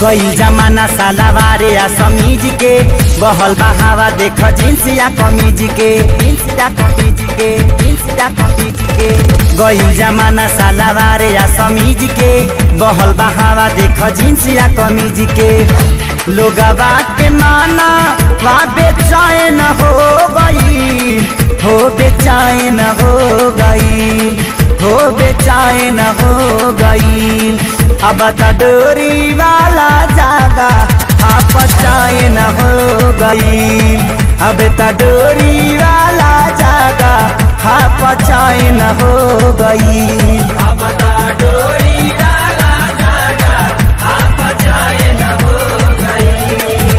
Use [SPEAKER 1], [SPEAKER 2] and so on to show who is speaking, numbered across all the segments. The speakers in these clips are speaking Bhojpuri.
[SPEAKER 1] गई जमाना सालावारे आ समीज के बहल बहावा देख जींस या कमीज के जींस या कमीज के जींस या कमीज के गई जमाना सालावारे आ समीज के बहल बहावा देख जींस या कमीज के लोग के माना वा बेचैन हो गई हो बेचैन हो गई हो बेचैन हो गई अब त डोरी वाला जागा आप चैन हो गई अब त डोरी वाला जागा आप चैन हो गई अब त डोरी वाला जागा आप चैन हो गई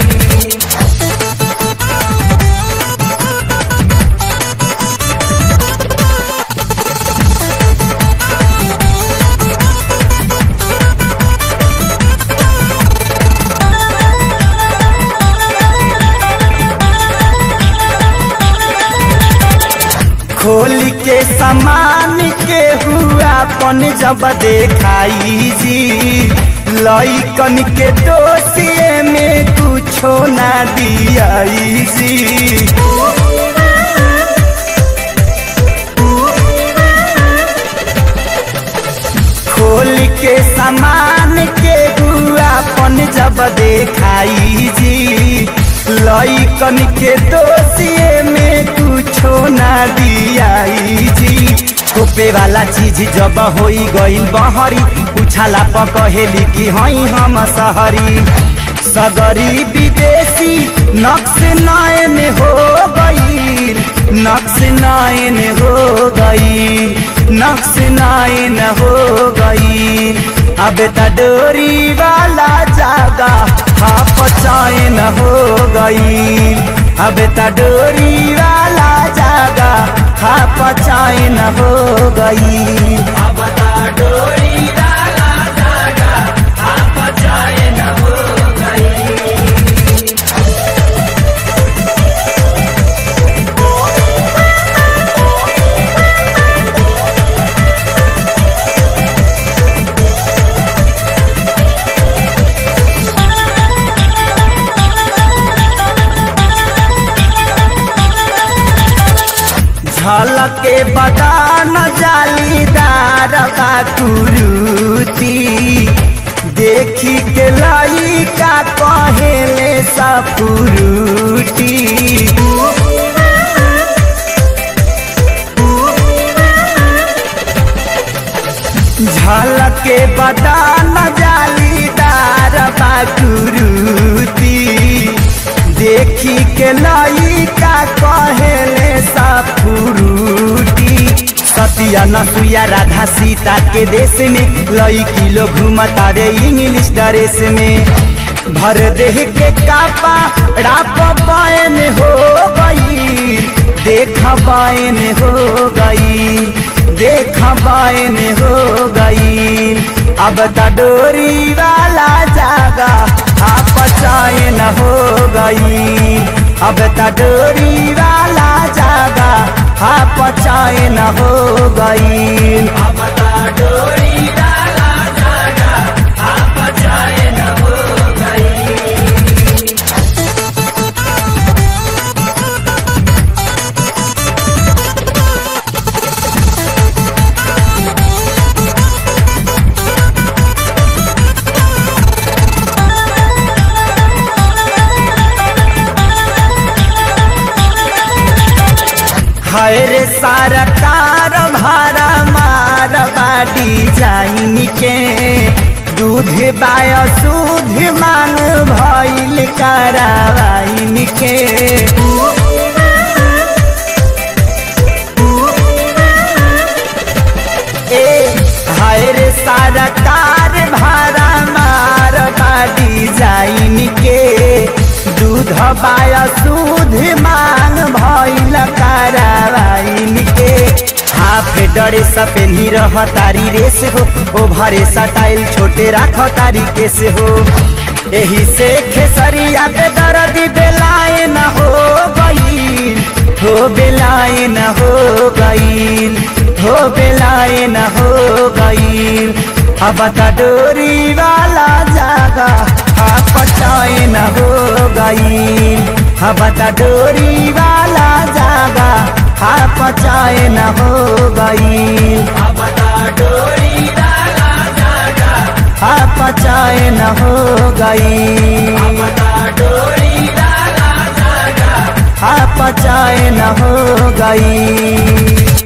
[SPEAKER 1] खोल के समान के हुआ पन जब देखाई जी लइकन के दोषिए में कुछो ना दियाई जी खोल के समान के हुआ पन जब देखाई जी लइकन के दोषिए में कुछो ना दियाई जी खोपे वाला चीज जब होई गईल बहरी उछाला पकहेली कि हई हम सहरी सगरी विदेशी नक्श नयन हो गई नक्श नयन हो गई नक्श नयन हो गई अब त डोरी वाला जागा हाफ चैन हो गई अब त डोरी वाला जागा हाफ चैन हो गई अब त डोरी वाला जागा हाफ चैन हो गई झलके बदान जालीदार बाकुरुती देखी के लाई का कहेले सपुरुटी झलके बदान जालीदार बाकुरुती देखी के लाई का कहेले सपुरुटी सतिया नसुया राधा सीता के देश में लई किलो घूमता रे इंग्लिश ड्रेस में भर देह के कापा राप बायन हो गई देख बायन हो गई देख बायन हो गई अब त डोरी वाला जागा आप चैन हो गई अब त डोरी वाला जागा आप चैन हो गई अब त डोरी वाला जागा आप चैन हो गई हाय रे सरकार भारा मार बाडी जाइन के दूध बाय सूध मांग भइल करावाइन के ए हाय रे सरकार भारा मार बाडी जाइन के दूध बाय सूध मांग भइल करावाइन के हाफ डरे सपेनी रह तारी रेस हो ओ भरे सटाइल छोटे राख तारी केस हो एही से खेसरिया पे दर्द बेलाए न हो गई हो बेलाए न हो गई हो बेलाए न हो गई अब त डोरी वाला जागा पचैन हो गई बता डोरी वाला जागा हा पचैन हो गई हा पचैन हो गई हा पचैन हो गई